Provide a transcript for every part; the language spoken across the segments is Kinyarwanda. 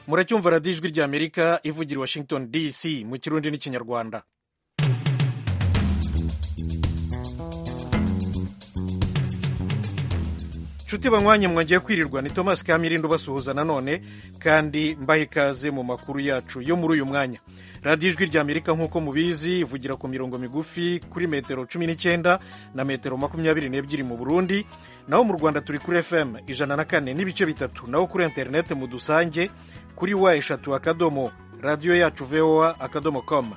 muracyumva radiyo ijwi ry'amerika ivugira i washington dc mu kirundi n'ikinyarwanda nshuti banywanye mwongeye kwirirwa ni thomas kamirindo basuhuza nanone kandi mbaha ikaze mu makuru yacu yo muri uyu mwanya radiyo ijwi ry'amerika nk'uko mubizi ivugira ku mirongo migufi kuri metero cumi n'icyenda na metero makumyabiri n'ebyiri mu burundi naho mu rwanda turi kuri fm ijana na kane n'ibice bitatu naho kuri interineti mu dusange kuri wa eshatu akadomo radiyo yacu voa akadomo com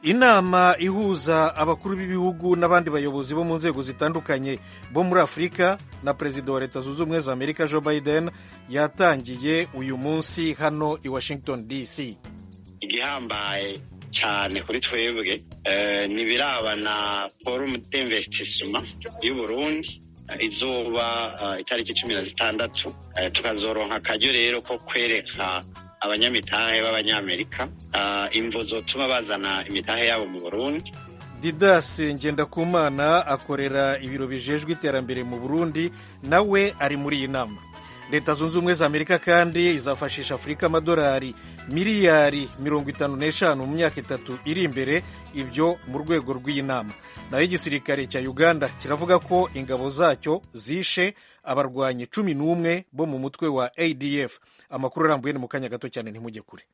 inama ihuza abakuru b'ibihugu n'abandi bayobozi bo mu nzego zitandukanye bo muri afurika na perezida wa leta zunze ubumwe za amerika joe biden yatangiye uyu munsi hano i washington dc igihambaye cyane kuri twebwe ni birabana forumu d'investisima y'uburundi izuba itariki cumi na zitandatu tukazoronka akaryo rero ko kwereka abanyamitahe b'abanyamerika imvo zotuma bazana imitahe yabo mu burundi didas ngendakumana akorera ibiro bijejwe iterambere mu burundi nawe ari muri iyi nama leta zunze ubumwe za amerika kandi izafashisha afurika amadolari miliyari mirongo itanu n'eshanu mu myaka itatu iri imbere ibyo mu rwego rw'iyi nama naho igisirikare cya uganda kiravuga ko ingabo zacyo zishe abarwanyi cumi n'umwe bo mu mutwe wa adf amakuru arambuye ni mu kanya gato cyane ntimujye kure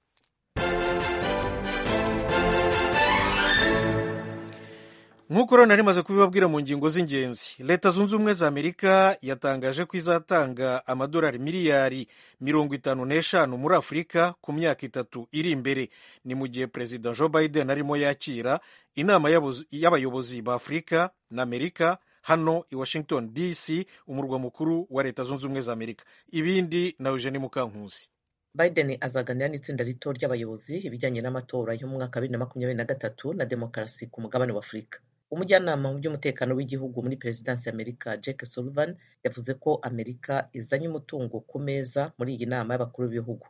nk'uko rero nari maze kubibabwira mu ngingo z'ingenzi leta zunze ubumwe za amerika yatangaje ko izatanga amadolari miliyari mirongo itanu n'eshanu muri afurika ku myaka itatu iri imbere ni mu gihe perezida joe biden arimo yakira inama y'abayobozi ba afurika na amerika hano i washington dc umurwa mukuru wa leta zunze ubumwe za amerika ibindi na eugenie mukankuzi biden azaganira n'itsinda rito ry'abayobozi ibijyanye n'amatora yo mu mwaka wa bibiri na makumyabiri na gatatu na demokarasi ku mugabane wa afurika umujyanama mu by'umutekano w'igihugu muri perezidansi y'amerika jack sullivan yavuze ko amerika izanye umutungo ku meza muri iyi nama y'abakuru b'ibihugu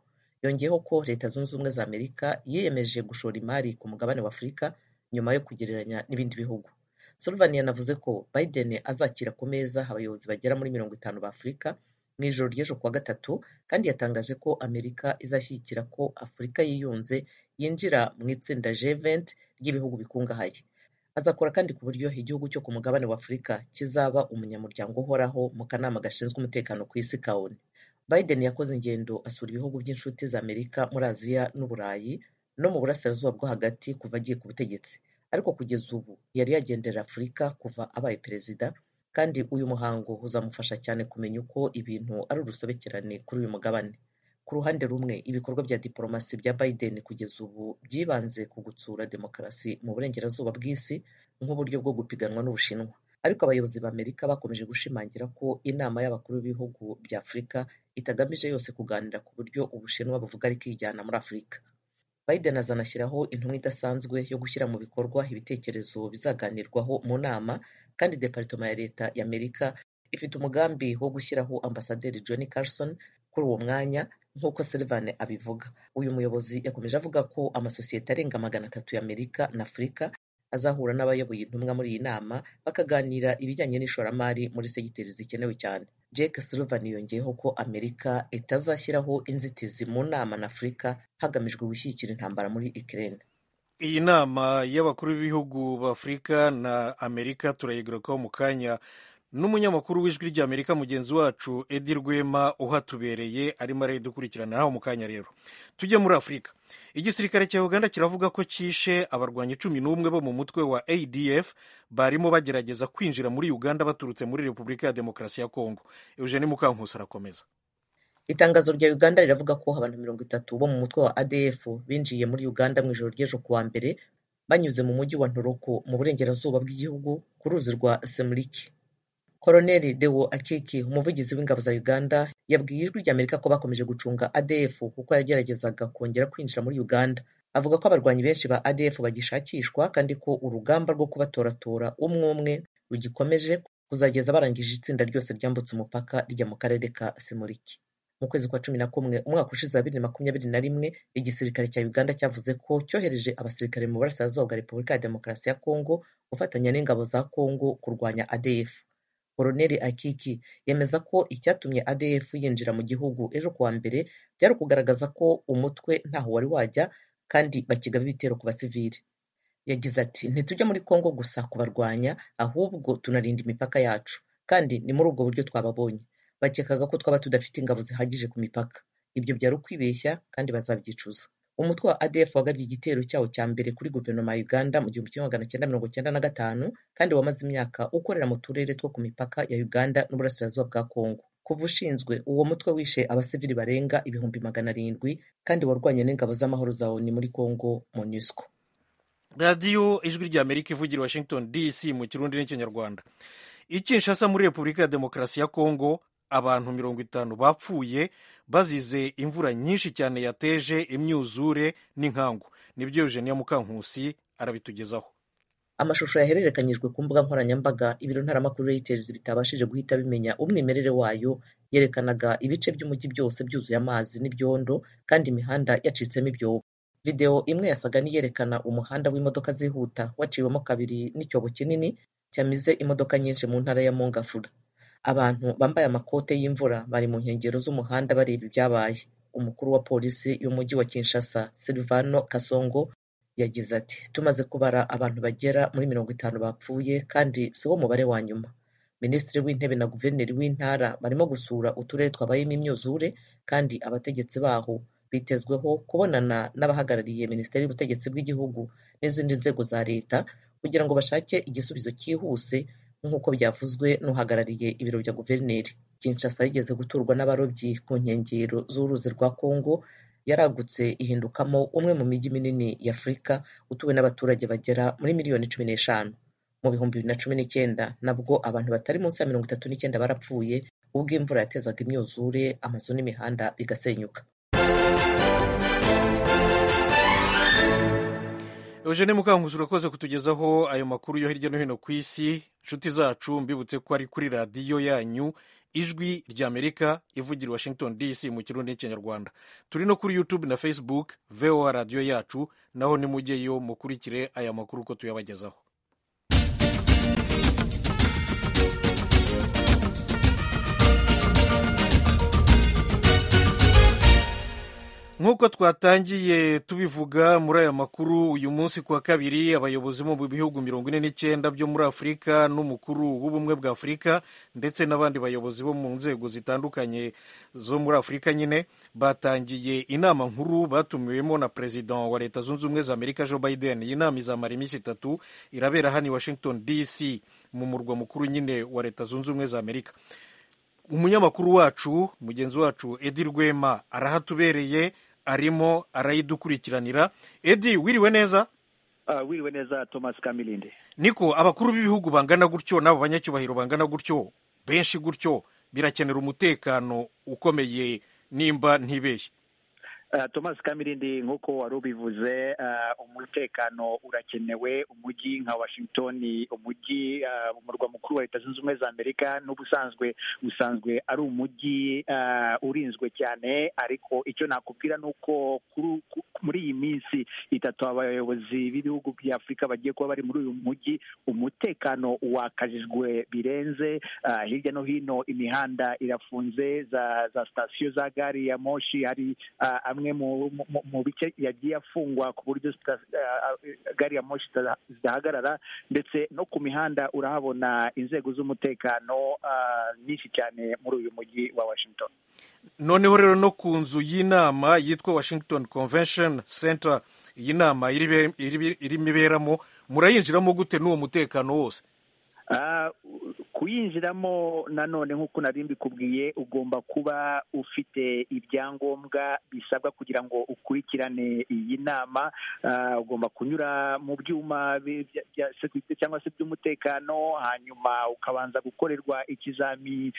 yongeyeho ko leta zunze ubumwe za amerika yiyemeje gushora imari ku mugabane wa afurika nyuma yo kugereranya n'ibindi bihugu sullivan yanavuze ko biden azakira ku meza abayobozi bagera muri mirongo itanu ba afurika mu ijoro ry'ejo kuwa gatatu kandi yatangaje ko amerika izashyigikira ko afurika yiyunze yinjira mu itsinda G20 ry'ibihugu bikungahaye azakora kandi ku buryo igihugu cyo ku mugabane wa afurika kizaba umunyamuryango uhoraho mu kanama gashinzwe umutekano ku isi kawoni biden yakoze ingendo asura ibihugu by'inshuti za amerika muri aziya n'uburayi no mu burasirazuba bwo hagati kuva agiye ku butegetsi ariko kugeza ubu yari yagenderera afurika kuva abaye perezida kandi uyu muhango uzamufasha cyane kumenya uko ibintu ari urusobekerane kuri uyu mugabane ku ruhande rumwe ibikorwa bya diporomasi bya biden kugeza ubu byibanze ku gutsura demokarasi mu burengerazuba bw'isi nk'uburyo bwo gupiganwa n'ubushinwa ariko abayobozi ba amerika bakomeje gushimangira ko inama y'abakuru b'ibihugu bya afurika itagamije yose kuganira ku buryo ubushinwa buvuga ari kijyana muri afurika biden azanashyiraho intumwa idasanzwe yo gushyira mu bikorwa ibitekerezo bizaganirwaho mu nama kandi deparitoma ya leta ya amerika ifite umugambi wo gushyiraho ambasaderi john carson kuri uwo mwanya nk'uko Sullivan abivuga uyu muyobozi yakomeje avuga ko amasosiyete arenga magana atatu ya amerika na afurika azahura n'abayoboye intumwa muri iyi nama bakaganira ibijyanye n'ishoramari muri segiteri zikenewe cyane Jake Sullivan yongeyeho ko amerika itazashyiraho inzitizi mu nama na afurika hagamijwe gushyigikira intambara muri Ukraine iyi nama y'abakuru b'ibihugu b'afurika na amerika turayigarukaho mu kanya n'umunyamakuru w'ijwi ry'amerika mugenzi wacu edi rwema uhatubereye arimo arayidukurikirana nawe mu kanya rero tujye muri afurika igisirikare cya uganda kiravuga ko cyishe abarwanyi cumi n'umwe bo mu mutwe wa adf barimo bagerageza kwinjira muri uganda baturutse muri repubulika ya demokarasi ya kongo eugene mukankusi arakomeza itangazo rya uganda riravuga ko abantu mirongo itatu bo mu mutwe wa adf binjiye muri uganda mu ijoro ry'ejo kuwa mbere banyuze mu mujyi wa ntoroko mu burengerazuba bw'igihugu ku ruzi rwa semuriki koroneli dewo akiki umuvugizi w'ingabo za uganda yabwiye ijwi ry'amerika ko bakomeje gucunga adf kuko yageragezaga kongera kwinjira muri uganda avuga ko abarwanyi benshi ba adf bagishakishwa kandi ko urugamba rwo kubatoratora umwe umwe rugikomeje kuzageza barangije itsinda ryose ryambutse umupaka rijya mu karere ka semuriki mu kwezi kwa cumi na kumwe umwaka ushize wa bibiri makumyabiri na rimwe igisirikare cya uganda cyavuze ko cyohereje abasirikare mu burasirazuba bwa repubulika ya demokarasi ya kongo gufatanya n'ingabo za kongo kurwanya adf Koroneli Akiki yemeza ko icyatumye ADF yinjira mu gihugu ejo kuwa mbere byari ukugaragaza ko umutwe ntaho wari wajya kandi bakigaba ibitero ku basivili yagize ati ntitujya muri kongo gusa kubarwanya ahubwo tunarinda imipaka yacu kandi ni muri ubwo buryo twababonye bakekaga ko twaba tudafite ingabo zihagije ku mipaka ibyo byari ukwibeshya kandi bazabyicuza umutwe wa adf wagabye igitero cyawo cya mbere kuri guverinoma ya uganda mu gihumbi kimwe magana cyenda mirongo cyenda na gatanu kandi wamaze imyaka ukorera mu turere two ku mipaka ya uganda n'uburasirazuba bwa kongo kuva ushinzwe uwo mutwe wishe abasivili barenga ibihumbi magana arindwi kandi warwanye n'ingabo z'amahoro za oni muri kongo monusco radiyo ijwi ry'amerika ivugira i washington dc mu kirundi n'ikinyarwanda i kinshasa muri repubulika ya demokarasi ya kongo abantu mirongo itanu bapfuye bazize imvura nyinshi cyane yateje imyuzure n'inkangu nibyo eugenia mukankusi arabitugezaho amashusho yahererekanyijwe ku mbuga nkoranyambaga ibiro ntaramakuru reuters bitabashije guhita bimenya umwimerere wayo yerekanaga ibice by'umujyi byose byuzuye amazi n'ibyondo kandi imihanda yacitsemo ibyobo videwo imwe yasaga n'iyerekana umuhanda w'imodoka zihuta waciwemo kabiri n'icyobo kinini cyamize imodoka nyinshi mu ntara ya mongafura abantu bambaye amakote y'imvura bari mu nkengero z'umuhanda bareba ibyabaye umukuru wa polisi y'umujyi wa kinshasa silvano kasongo yagize ati tumaze kubara abantu bagera muri mirongo itanu bapfuye kandi si wo mubare wa nyuma minisitiri w'intebe na guverineri w'intara barimo gusura uturere twabayemo imyuzure kandi abategetsi baho bitezweho kubonana n'abahagarariye minisiteri y'ubutegetsi bw'igihugu n'izindi nzego za leta kugira ngo bashake igisubizo cyihuse nk'uko byavuzwe n'uhagarariye ibiro bya guverineri kinshasa yigeze guturwa n'abarobyi ku nkengero z'uruzi rwa kongo yaragutse ihindukamo umwe mu mijyi minini ya afurika utuwe n'abaturage bagera muri miliyoni cumi n'eshanu mu bihumbi bibiri na cumi n'icyenda nabwo abantu batari munsi ya mirongo itatu n'icyenda barapfuye ubwo imvura yatezaga imyuzure amazu n'imihanda bigasenyuka eugene mukanguzi urakoze kutugezaho ayo makuru yo hirya no hino ku isi inshuti zacu mbibutse ko ari kuri radiyo yanyu ijwi ry'amerika ivugira i washington dc mu kirundi n'ikinyarwanda turi no kuri youtube na facebook voa radiyo yacu naho nimujyeyo mukurikire aya makuru uko tuyabagezaho nk'uko twatangiye tubivuga muri aya makuru uyu munsi ku wa kabiri abayobozi bo mu bihugu mirongo ine n'icyenda byo muri afurika n'umukuru w'ubumwe bwa afurika ndetse n'abandi bayobozi bo mu nzego zitandukanye zo muri afurika nyine batangiye inama nkuru batumiwemo na perezida wa leta zunze ubumwe za amerika joe biden iyi nama izamara iminsi itatu irabera hano i washington dc mu murwa mukuru nyine wa leta zunze ubumwe za amerika umunyamakuru wacu mugenzi wacu edi rwema arahatubereye arimo arayidukurikiranira edi wiriwe neza uh, wiriwe neza thomas kamilinde niko abakuru b'ibihugu bangana gutyo n'abo banyacyubahiro bangana gutyo benshi gutyo birakenera umutekano ukomeye nimba ntibeshye uh, thomas kamirindi nk'uko wari ubivuze uh, umutekano urakenewe umujyi nka washington umujyi uh, umurwa mukuru wa leta zunze ubumwe za amerika n'ubusanzwe usanzwe ari umujyi uh, urinzwe cyane ariko icyo nakubwira ni uko muri iyi minsi itatu abayobozi b'ibihugu bya afurika bagiye kuba bari muri uyu mujyi umutekano wakajijwe birenze uh, hirya no hino imihanda irafunze za, za sitasiyo za gari ya moshi hari uh, amwe mu bice yagiye afungwa ku buryo gari ya moshi zidahagarara ndetse no ku mihanda urahabona inzego z'umutekano nyinshi cyane muri uyu mujyi wa washington noneho rero no ku nzu y'inama yitwa washington convention center iyi nama irimo iberamo murayinjiramo gute n'uwo mutekano wose kuyinjiramo nanone nk'uko nari mbikubwiye ugomba kuba ufite ibyangombwa bisabwa kugira ngo ukurikirane iyi nama ugomba kunyura mu byuma bya sekirite cyangwa se by'umutekano hanyuma ukabanza gukorerwa ikizami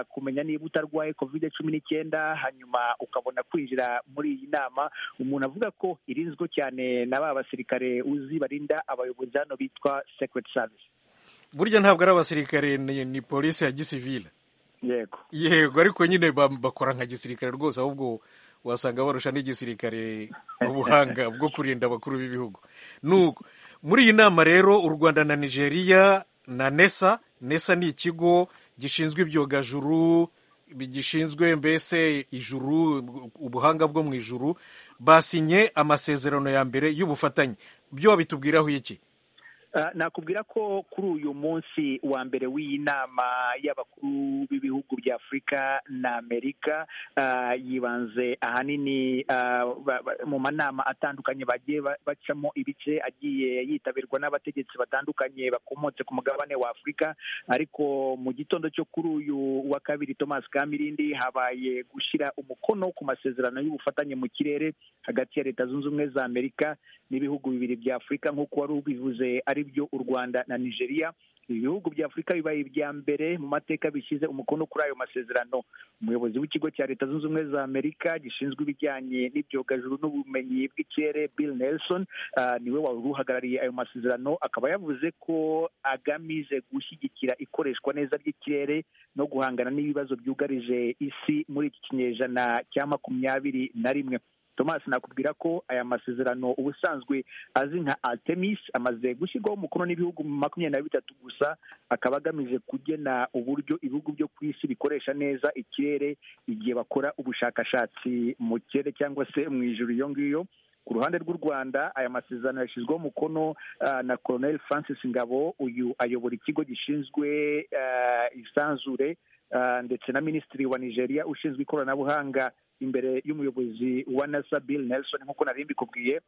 kumenya niba utarwaye kovide cumi n'icyenda hanyuma ukabona kwinjira muri iyi nama umuntu avuga ko irinzwe cyane na ba basirikare uzi barinda abayobozi hano bitwa sekiriti savisi burya ntabwo ari abasirikare ni polisi ya gisivile yego yego ariko nyine bakora nka gisirikare rwose ahubwo wasanga barusha n'igisirikare ubuhanga bwo kurinda abakuru b'ibihugu nuko muri iyi nama rero u rwanda na nigeria na nesa nesa ni ikigo gishinzwe ibyogajuru gishinzwe mbese ijuru ubuhanga bwo mu ijuru basinye amasezerano ya mbere y'ubufatanye byo babitubwiraho iki nakubwira ko kuri uyu munsi wa mbere w'iyi nama y'abakuru b'ibihugu bya afurika na amerika yibanze ahanini mu manama atandukanye bagiye bacamo ibice agiye yitabirwa n'abategetsi batandukanye bakomotse ku mugabane wa afurika ariko mu gitondo cyo kuri uyu wa kabiri thomas kamirindi habaye gushyira umukono ku masezerano y'ubufatanye mu kirere hagati ya leta zunze ubumwe za amerika n'ibihugu bibiri bya afurika nk'uko wari ubivuze ari byo u rwanda na nigeria ibihugu bya afurika bibaye ibya mbere mu mateka bishyize umukono kuri ayo masezerano umuyobozi w'ikigo cya leta zunze ubumwe za amerika gishinzwe ibijyanye n'ibyogajuru n'ubumenyi bw'ikirere bill nelson niwe wari uhagarariye ayo masezerano akaba yavuze ko agamije gushyigikira ikoreshwa neza ry'ikirere no guhangana n'ibibazo byugarije isi muri iki kinyejana cya makumyabiri na rimwe thomas nakubwira ko aya masezerano ubusanzwe azi nka artemis amaze gushyirwaho umukono n'ibihugu makumyabiri na bitatu gusa akaba agamije kugena uburyo ibihugu byo ku isi bikoresha neza ikirere igihe bakora ubushakashatsi mu kirere cyangwa se mu ijoro iyo ngiyo ku ruhande rw'u rwanda aya masezerano yashyizweho umukono na colonel francis ngabo uyu ayobora ikigo gishinzwe isanzure ndetse na minisitiri wa nigeria ushinzwe ikoranabuhanga imbere y'umuyobozi wa nasa bill nelson nk'uko nari mbikubwiye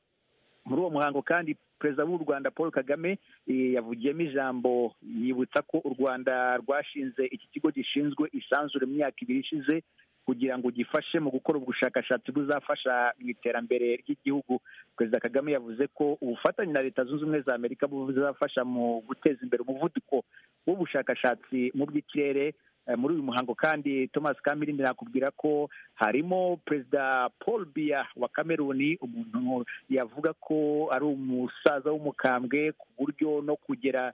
muri uwo muhango kandi perezida w'u rwanda paul kagame yavugiyemo ijambo yibutsa ko u rwanda rwashinze iki kigo gishinzwe isanzure mu myaka ibiri ishize kugira ngo gifashe mu gukora ubushakashatsi buzafasha mu iterambere ry'igihugu perezida kagame yavuze ko ubufatanye na leta zunze ubumwe za amerika buzafasha mu guteza imbere umuvuduko w'ubushakashatsi mu by'ikirere muri uyu muhango kandi thomas kamirindi nakubwira ko harimo perezida paul biya wa kameruni umuntu yavuga ko ari umusaza w'umukambwe ku buryo no kugera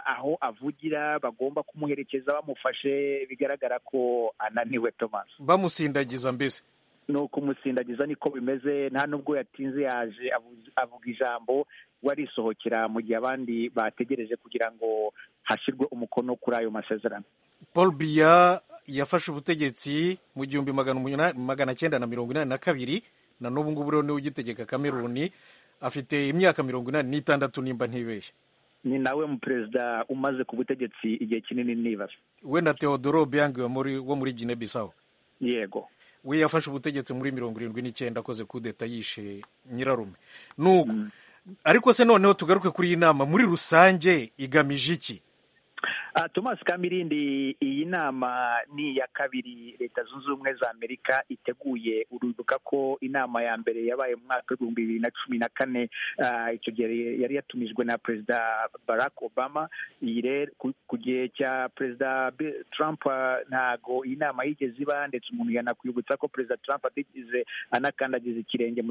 aho avugira bagomba kumuherekeza bamufashe bigaragara ko ananiwe thomas bamusindagiza mbese ni ukumusindagiza niko bimeze nta n'ubwo yatinze yaje avuga ijambo warisohokera mu gihe abandi bategereje kugira ngo hashyirwe umukono kuri ayo masezerano paul biya yafashe ubutegetsi mu gihumbi magana cyenda na mirongo inani na kabiri na n'ubu ngubu rero niwe ugitegeka kameruni afite imyaka mirongo inani n'itandatu nimba ntibeshye ni nawe mu perezida umaze ku butegetsi igihe kinini nibaza we na theodore obiang wo muri gine bisawo yego we yafashe ubutegetsi muri mirongo irindwi n'icyenda akoze kudeta yishe nyirarume nuko ariko se noneho tugaruke kuri iyi nama muri rusange igamije iki thomas kamirindi iyi nama ni iya kabiri leta zunze ubumwe za amerika iteguye uribuka ko inama ya mbere yabaye mu mwaka w'ibihumbi bibiri na cumi na kane icyo gihe yari yatumijwe na perezida barack obama iyi rero ku gihe cya perezida trump ntago iyi nama yigeze iba ndetse umuntu yanakwibutsa ko perezida trump atigeze anakandagiza ikirenge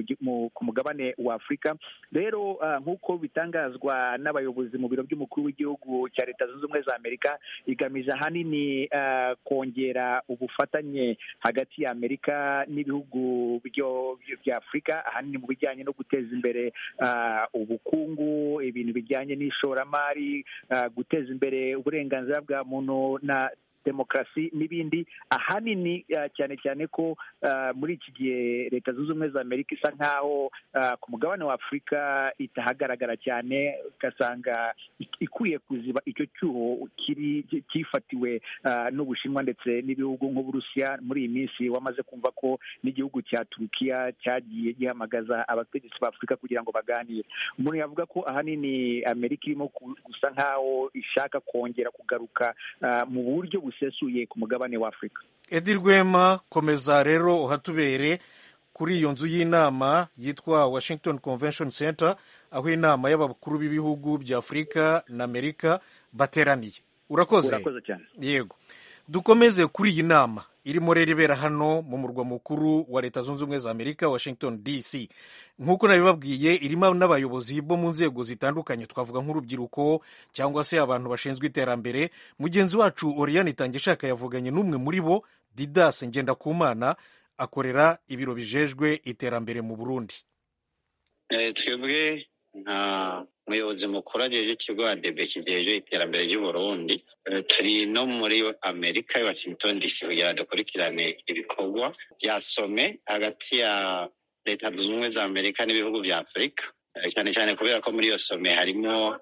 ku mugabane wa afurika rero nk'uko bitangazwa n'abayobozi mu biro by'umukuru w'igihugu cya leta zunze ubumwe za amerika amerika igamije ahanini uh, kongera ubufatanye hagati ya amerika n'ibihugu bya afurika ahanini mu bijyanye no guteza imbere uh, ubukungu ibintu bijyanye n'ishoramari uh, guteza imbere uburenganzira bwa muntu na demokarasi n'ibindi ahanini cyane cyane ko muri iki gihe leta zunze ubumwe za amerika isa nk'aho ku mugabane wa afurika itahagaragara cyane ugasanga ikwiye kuziba icyo cyuho kiri cyifatiwe n'ubushinwa ndetse n'ibihugu nk'uburusiya muri iyi minsi wamaze kumva ko n'igihugu cya turukiya cyagiye gihamagaza abategetsi ba afurika kugira ngo baganire umuntu yavuga ko ahanini amerika irimo gusa nk'aho ishaka kongera kugaruka mu buryo busesuye ku mugabane wa afurika edi rwema komeza rero uhatubere kuri iyo nzu y'inama yitwa washington convention center aho inama y'abakuru b'ibihugu bya afurika na amerika bateraniye urakoze urakoze cyane yego dukomeze kuri iyi nama irimo rero ibera hano mu murwa mukuru wa leta zunze ubumwe za amerika washington dc nk'uko nabibabwiye irimo n'abayobozi bo mu nzego zitandukanye twavuga nk'urubyiruko cyangwa se abantu bashinzwe iterambere mugenzi wacu oriyani itangishaka yavuganye n'umwe muri bo didas ngendakumana akorera ibiro bijejwe iterambere mu burundi twebwe nka umuyobozi mukuru agejeje ikigo adebe kigejeje iterambere ry'uburundi turi no muri amerika washington dc kugira dukurikirane ibikorwa bya some hagati ya leta zunze ubumwe za amerika n'ibihugu bya afurika cyane cyane kubera ko muri iyo some harimo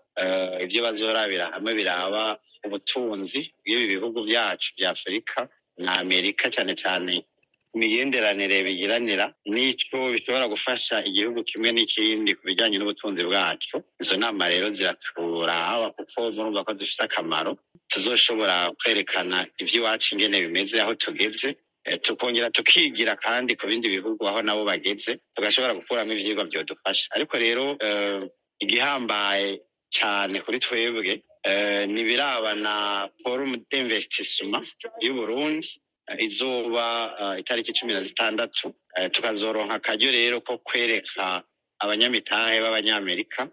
ibyo bazorabira hamwe biraba ubutunzi bw'ibi bihugu byacu bya afurika na amerika cyane cyane imigenderanire bigiranira n'icyo bishobora gufasha igihugu kimwe n'ikindi ku bijyanye n'ubutunzi bwacu izo nama rero ziraturaba kuko murumva ko dufite akamaro tuzoshobora kwerekana iby'iwacu ingene bimeze aho tugeze tukongera tukigira kandi ku bindi bihugu aho nabo bageze tugashobora gukuramo ibyigwa byadufasha ariko rero igihambaye cyane kuri twebwe ni birabana forumu d'investisima y'uburundi izuba itariki cumi na zitandatu tukazoronka akaryo rero ko kwereka abanyamitahe b'abanyamerika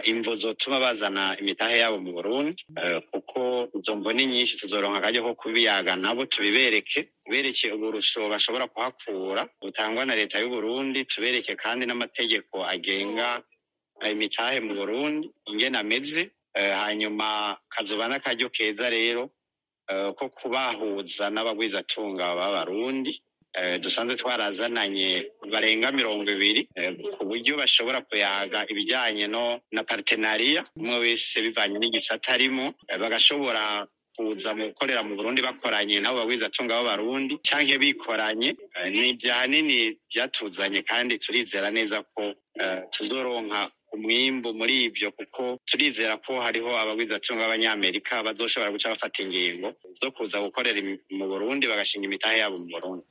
imvo zotuma bazana imitahe yabo mu burundi kuko izo mvo ni nyinshi tuzoronka akaryo ko kubiyaga nabo tubibereke tubereke uburusho bashobora kuhakura butangwa na leta y'uburundi tubereke kandi n'amategeko agenga imitahe mu burundi ingena ameze hanyuma kazuba n'akaryo keza rero ko kubahuza n'abagwizatunga b'abarundi dusanzwe twarazananye barenga mirongo ibiri ku buryo bashobora kuyaga ibijyanye no na paritenariya umwe wese bivanye n'igisata arimo bagashobora kuza mu gukorera mu burundi bakoranye nabo bagwizatunga b'abarundi cyangwa bikoranye ni ahanini byatuzanye kandi turizera neza ko tuzoronka umwimbu muri ibyo kuko turizera ko hariho abagwizatunga b'abanyamerika bazoshobora guca bafata ingingo zo kuza gukorera mu burundi bagashinga imitahe yabo mu burundi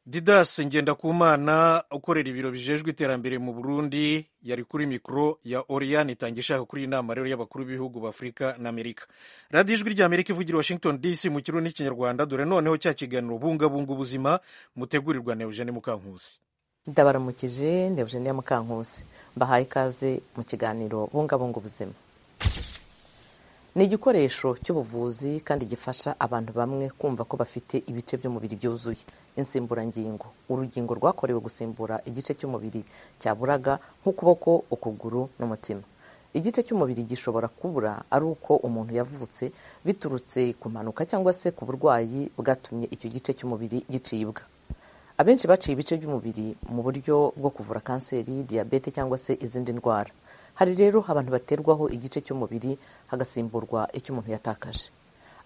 didas ngendakumana ukorera ibiro bijejwe iterambere mu burundi yari kuri mikoro ya oriyani itangira ishaka kuri iyi nama rero y'abakuru b'ibihugu b'afurika na amerika radiyo ijwi rya amerika ivugira washington dc mu kirundi n'ikinyarwanda dore noneho cya kiganiro bungabunga ubuzima mutegurirwa na eugene mukankusi ndabaramukije na eugene mukankusi mbahaye ikaze mu kiganiro bungabunga ubuzima ni igikoresho cy'ubuvuzi kandi gifasha abantu bamwe kumva ko bafite ibice by'umubiri byuzuye insimburangingo urugingo rwakorewe gusimbura igice cy'umubiri cyaburaga nk'ukuboko ukuguru n'umutima igice cy'umubiri gishobora kubura ari uko umuntu yavutse biturutse ku mpanuka cyangwa se ku burwayi bwatumye icyo gice cy'umubiri gicibwa abenshi baciye ibice by'umubiri mu buryo bwo kuvura kanseri diyabete cyangwa se izindi ndwara hari rero abantu baterwaho igice cy'umubiri hagasimburwa icyo umuntu yatakaje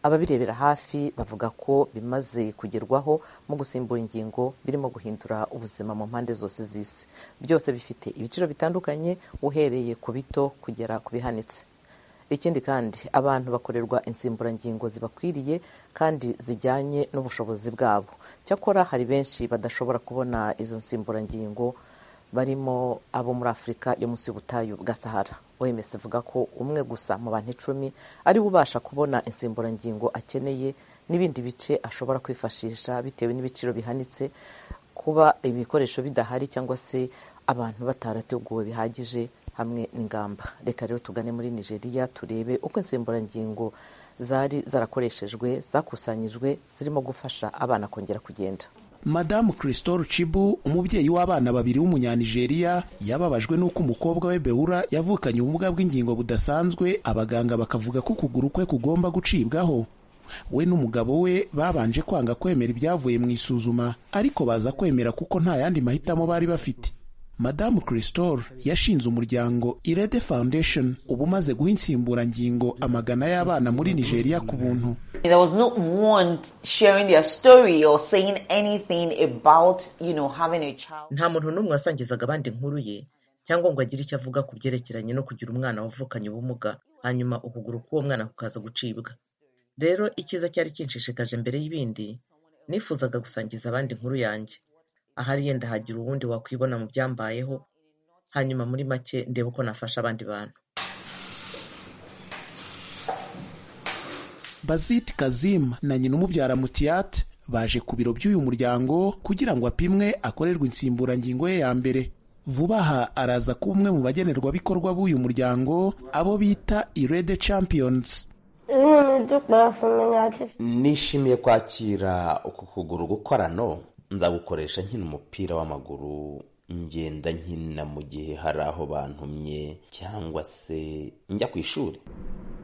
ababirebera hafi bavuga ko bimaze kugerwaho mu gusimbura ingingo birimo guhindura ubuzima mu mpande zose z'isi byose bifite ibiciro bitandukanye uhereye ku bito kugera ku bihanitse ikindi kandi abantu bakorerwa insimburangingo zibakwiriye kandi zijyanye n'ubushobozi bwabo cyakora hari benshi badashobora kubona izo nsimburangingo barimo abo muri afurika yo munsi y'ubutayu bwa sahara oms ivuga ko umwe gusa mu bantu icumi ariwe ubasha kubona insimburangingo akeneye n'ibindi bice ashobora kwifashisha bitewe n'ibiciro bihanitse kuba ibikoresho bidahari cyangwa se abantu batarateguwe bihagije hamwe n'ingamba reka rero tugane muri nigeria turebe uko insimburangingo zari zarakoreshejwe zakusanyijwe zirimo gufasha abana kongera kugenda madamu christol chibu umubyeyi w'abana babiri w'umunyanigeriya yababajwe n'uko umukobwa we beura yavukanye ubumuga bw'ingingo budasanzwe abaganga bakavuga ko ukuguru kwe kugomba gucibwaho we n'umugabo we babanje kwanga kwemera ibyavuye mu isuzuma ariko baza kwemera kuko nta yandi mahitamo bari bafite madamu christol yashinze umuryango irede foundation uba umaze guha insimburangingo amagana y'abana muri nigeria ku buntu There was no one sharing their story or saying anything about, you know, having a child. nta muntu n'umwe wasangizaga abandi inkuru ye cyangwa ngo agire icyo avuga ku byerekeranye no kugira umwana wavukanye ubumuga hanyuma ukuguru k'uwo mwana kukaza gucibwa rero icyiza cyari kinshishikaje mbere y'ibindi nifuzaga gusangiza abandi inkuru yanjye ahari yenda hagira uwundi wakwibona mu byambayeho hanyuma muri make ndebe uko nafasha abandi bantu bazit kazim na nyina umubyara mutiyat baje ku biro by'uyu muryango kugira ngo apimwe akorerwe insimburangingo ye ya mbere vuba aha araza kuba umwe mu bagenerwabikorwa b'uyu muryango abo bita irede champions nishimiye kwakira uku kuguru gukorano nzagukoresha nkina umupira w'amaguru ngenda nkina mu gihe hari aho bantumye cyangwa se njya ku ishuri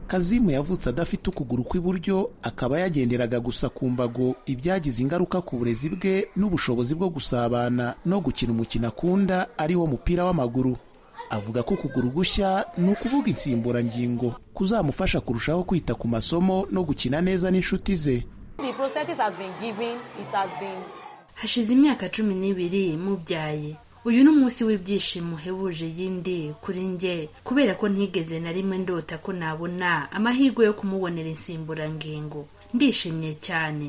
kazimu yavutse adafite ukuguru kw'iburyo akaba yagenderaga gusa ku mbago ibyagize ingaruka ku burezi bwe n'ubushobozi bwo gusabana no gukina umukino akunda ariwo mupira w'amaguru avuga ko ukuguru gushya ni ukuvuga insimburangingo kuzamufasha kurushaho kwita ku masomo no gukina neza n'inshuti ze hashize imyaka cumi n'ibiri mubyaye uyu ni umunsi w'ibyishimo uhebuje yindi kuri njye kubera ko ntigeze na rimwe ndota ko nabona amahirwe yo kumubonera insimburangingo ndishimye cyane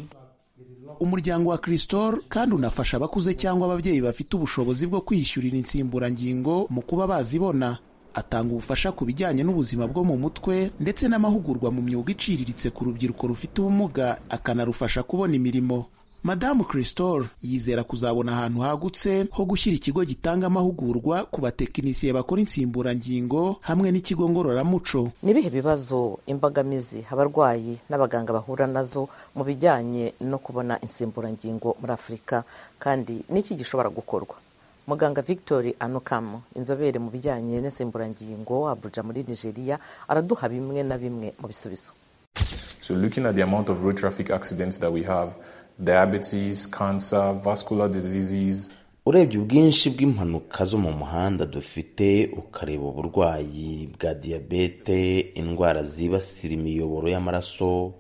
umuryango wa Cristol kandi unafasha abakuze cyangwa ababyeyi bafite ubushobozi bwo kwiyishyurira insimburangingo mu kuba bazibona atanga ubufasha ku bijyanye n'ubuzima bwo mu mutwe ndetse n'amahugurwa mu myuga iciriritse ku rubyiruko rufite ubumuga akanarufasha kubona imirimo madamu Cristol yizera kuzabona ahantu hagutse ho gushyira ikigo gitanga amahugurwa ku batekinisiye bakora insimburangingo hamwe n'ikigo ngororamuco n'ibihe bibazo imbogamizi abarwayi n'abaganga bahura nazo mu bijyanye no kubona insimburangingo muri afurika kandi n'iki gishobora gukorwa muganga victor anukamo inzobere mu bijyanye n'insimburangingo abuja muri nigeria araduha bimwe na bimwe mu bisubizo So looking at the amount of road traffic accidents that we have, diabetes, cancer, vascular diseases, urebye ubwinshi bw'impanuka zo mu muhanda dufite ukareba uburwayi bwa diyabete indwara zibasira imiyoboro y'amaraso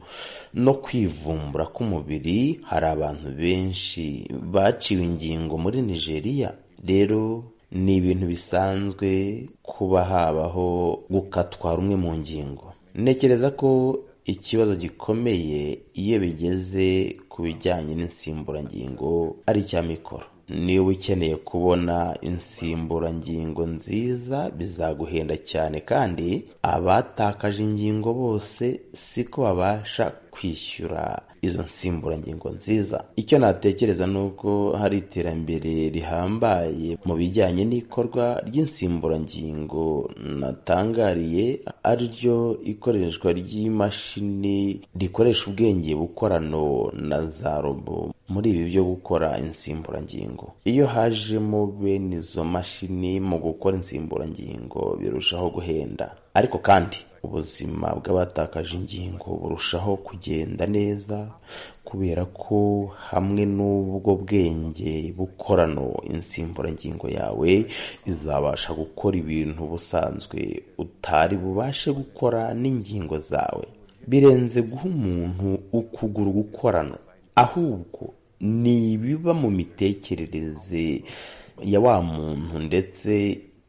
no kwivumbura k'umubiri hari abantu benshi baciwe ingingo muri nigeria rero ni ibintu bisanzwe kuba habaho gukatwa rumwe mu ngingo ntekereza ko ikibazo gikomeye iyo bigeze ku bijyanye n'insimburangingo ari icya mikoro niba ukeneye kubona insimburangingo nziza bizaguhenda cyane kandi abatakaje ingingo bose siko babasha kwishyura izo nsimburangingo nziza icyo natekereza ni uko hari iterambere rihambaye mu bijyanye n'ikorwa ry'insimburangingo natangariye ari ryo ikoreshwa ry'imashini rikoresha ubwenge bukorano na za robo muri ibi byo gukora insimburangingo iyo hajemo bene izo mashini mu gukora insimburangingo birushaho guhenda ariko kandi ubuzima bw'abatakaje ingingo burushaho kugenda neza kubera ko hamwe n'ubwo bwenge bukorano insimburangingo yawe izabasha gukora ibintu busanzwe utari bubashe gukora n'ingingo zawe birenze guha umuntu ukuguru gukorana ahubwo ni ibiba mu mitekerereze ya wa muntu ndetse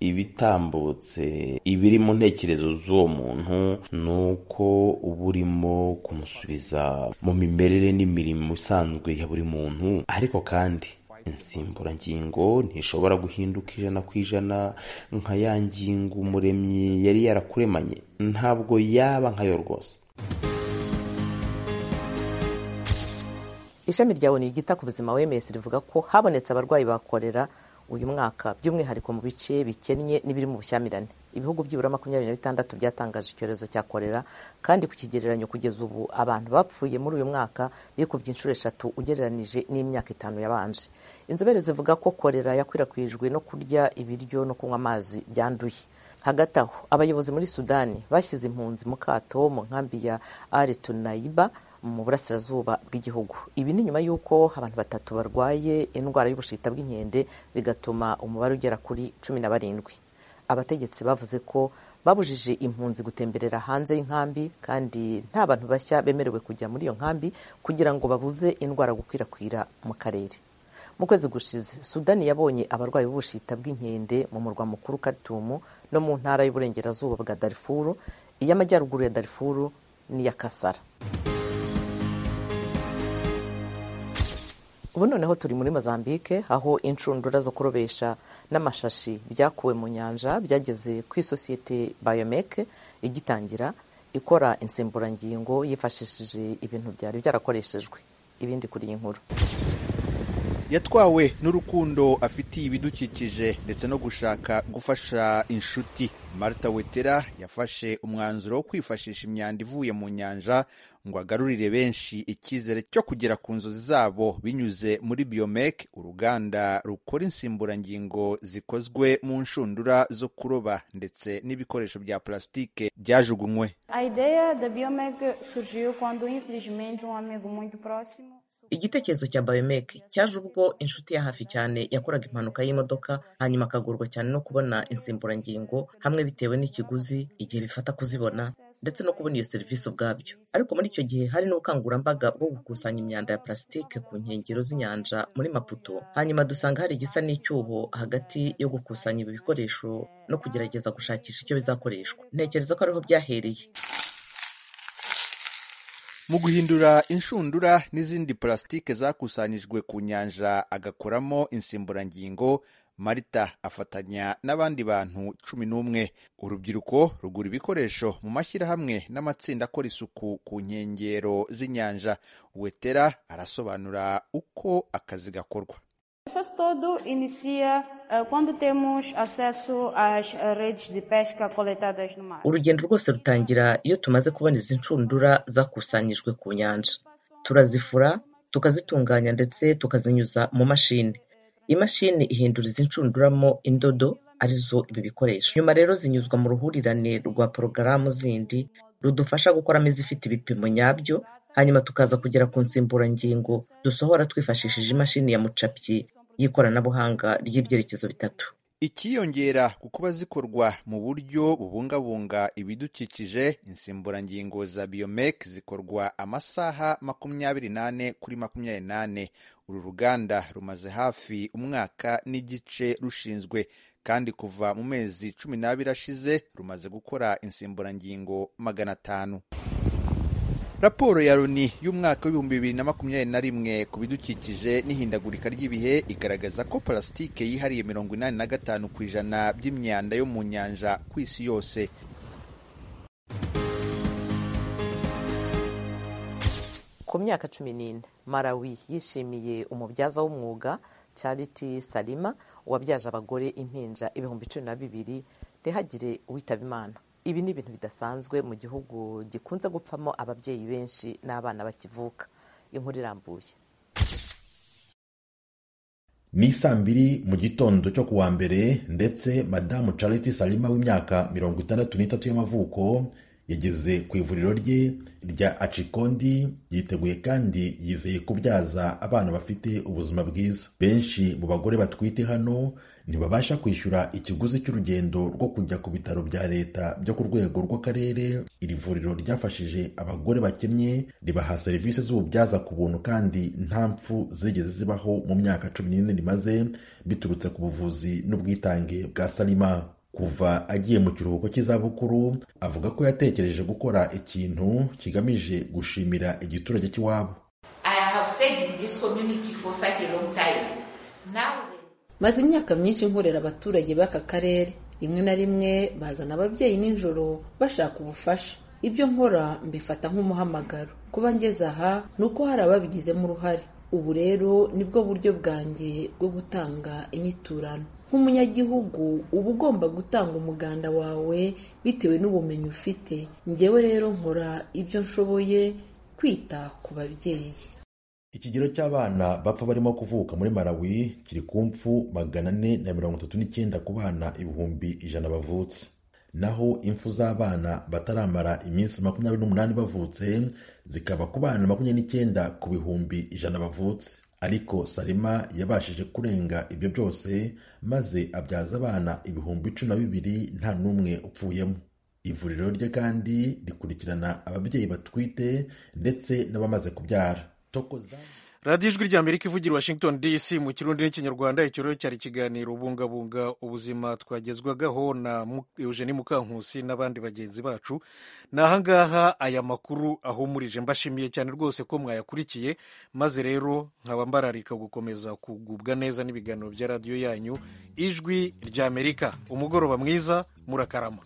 ibitambutse ibiri mu ntekerezo z'uwo muntu ni uko uba urimo kumusubiza mu mimerere n'imirimo isanzwe ya buri muntu ariko kandi insimburangingo ntishobora guhinduka ijana ku ijana nka ya ngingo umuremyi yari yarakuremanye ntabwo yaba nkayo rwose ishami rya oni ryita ku buzima wms rivuga ko habonetse abarwayi bakorera uyu mwaka by'umwihariko mu bice bikennye n'ibiri mu bushyamirane ibihugu byibura makumyabiri na bitandatu byatangaje icyorezo cya korera kandi ku kigereranyo kugeza ubu abantu bapfuye muri uyu mwaka bikubye inshuro eshatu ugereranije n'imyaka itanu yabanje inzobere zivuga ko korera yakwirakwijwe no kurya ibiryo no kunywa amazi byanduye hagati aho abayobozi muri sudani bashyize impunzi mu kato mu nkambi ya ari tunayiba mu burasirazuba bw'igihugu ibi ni nyuma y'uko abantu batatu barwaye indwara y'ubushita bw'inkende bigatuma umubare ugera kuri cumi na barindwi abategetsi bavuze ko babujije impunzi gutemberera hanze y'inkambi kandi nta bantu bashya bemerewe kujya muri iyo nkambi kugira ngo babuze indwara gukwirakwira mu karere mu kwezi gushize sudani yabonye abarwayi b'ubushita bw'inkende mu murwa mukuru karitumu no mu ntara y'uburengerazuba bwa darifuru iy'amajyaruguru ya darifuru n'iya kasara ubu noneho turi muri mozambique aho inshundura zo kurobesha n'amashashi byakuwe mu nyanja byageze ku isosiyete biomek igitangira ikora insimburangingo yifashishije ibintu byari byarakoreshejwe ibindi kuri iyi nkuru yatwawe n'urukundo afitiye ibidukikije ndetse no gushaka gufasha inshuti marita wetera yafashe umwanzuro wo kwifashisha imyanda ivuye mu nyanja ngo agarurire benshi icyizere cyo kugera ku nzozi zabo binyuze muri biyomeke uruganda rukora insimburangingo zikozwe mu nshundura zo kuroba ndetse n'ibikoresho bya pulasitike byajugunywe igitekerezo cya bayomeke cyaje ubwo inshuti ya hafi cyane yakoraga impanuka y'imodoka hanyuma akagorwa cyane no kubona insimburangingo hamwe bitewe n'ikiguzi igihe bifata kuzibona ndetse no kubona iyo serivisi ubwabyo ariko muri icyo gihe hari n'ubukangurambaga bwo gukusanya imyanda ya plasitike ku nkengero z'inyanja muri maputo hanyuma dusanga hari igisa n'icyuho hagati yo gukusanya ibi bikoresho no kugerageza gushakisha icyo bizakoreshwa ntekereza ko ariho byahereye mu guhindura inshundura n'izindi pulasitike zakusanyijwe ku nyanja agakoramo insimburangingo marita afatanya n'abandi bantu cumi n'umwe urubyiruko rugura ibikoresho mu mashyirahamwe n'amatsinda akora isuku ku nkengero z'inyanja wetera arasobanura uko akazi gakorwa processo todo inicia uh, quando temos acesso às uh, redes de pesca coletadas no mar. urugendo rwose rutangira iyo tumaze kubona izi nshundura zakusanyijwe ku nyanja turazifura tukazitunganya ndetse tukazinyuza mu mashini imashini ihindura izi nshunduramo indodo arizo ibi bikoresho nyuma rero zinyuzwa mu ruhurirane rwa porogaramu zindi rudufasha gukoramo izifite ibipimo nyabyo hanyuma tukaza kugera ku nsimburangingo dusohora twifashishije imashini ya mucapyi y'ikoranabuhanga ry'ibyerekezo bitatu ikiyongera ku kuba zikorwa mu buryo bubungabunga ibidukikije insimburangingo za biyomeke zikorwa amasaha makumyabiri n'ane kuri makumyabiri n'ane uru ruganda rumaze hafi umwaka n'igice rushinzwe kandi kuva mu mezi cumi n'abiri ashize rumaze gukora insimburangingo magana atanu raporo ya loni y'umwaka w'ibihumbi bibiri na makumyabiri na rimwe ku bidukikije n'ihindagurika ry'ibihe igaragaza ko parasitike yihariye mirongo inani na gatanu ku ijana by'imyanda yo mu nyanja ku isi yose ku myaka cumi n'ine marawi yishimiye umubyaza w'umwuga Charity Salima wabyaje abagore impinja ibihumbi cumi na bibiri ntihagire uwitaba imana ibi ni ibintu bidasanzwe mu gihugu gikunze gupfamo ababyeyi benshi n'abana bakivuka inkuru irambuye ni saa mbiri mu gitondo cyo kuwa mbere ndetse madamu Charity Salima w'imyaka mirongo itandatu n'itatu y'amavuko yageze ku ivuriro rye rya acikondi yiteguye kandi yizeye kubyaza abana bafite ubuzima bwiza benshi mu bagore batwite hano ntibabasha kwishyura ikiguzi cy'urugendo rwo kujya ku bitaro bya leta byo ku rwego rw'akarere iri vuriro ryafashije abagore bakennye ribaha serivisi z'ububyaza ku buntu kandi nta mpfu zigeze zibaho mu myaka cumi n'ine rimaze biturutse ku buvuzi n'ubwitange bwa salima kuva agiye mu kiruhuko cy'izabukuru avuga ko yatekereje gukora ikintu kigamije gushimira igiturage cy'iwabo maze imyaka myinshi nkorera abaturage b'aka karere rimwe na rimwe bazana ababyeyi nijoro bashaka ubufasha ibyo nkora mbifata nk'umuhamagaro kuba ngeze aha ni uko hari ababigizemo uruhare ubu rero nibwo buryo bwanjye bwo gutanga inyiturano nk'umunyagihugu uba ugomba gutanga umuganda wawe bitewe n'ubumenyi ufite ngewe rero nkora ibyo nshoboye kwita ku babyeyi ikigero cy'abana bapfa barimo kuvuka muri marawi kiri ku mfu magana ane na mirongo itatu n'icyenda ku bana ibihumbi ijana bavutse naho impfu z'abana bataramara iminsi makumyabiri n'umunani bavutse zikaba ku bana makumyabiri n'icyenda ku bihumbi ijana bavutse ariko salima yabashije kurenga ibyo byose maze abyaza abana ibihumbi cumi na bibiri nta n'umwe upfuyemo ivuriro rye kandi rikurikirana ababyeyi batwite ndetse n'abamaze kubyara radiyo ijwi rya amerika ivugira washington dc mu kirundi n'ikinyarwanda ikirori cyari ikiganiro bungabunga ubuzima twagezwagaho na eugenie mukankusi n'abandi bagenzi bacu ni ahangaha aya makuru ahumurije mbashimiye cyane rwose ko mwayakurikiye maze rero nkaba mbararika gukomeza kugubwa neza n'ibiganiro bya radiyo yanyu ijwi rya amerika umugoroba mwiza murakarama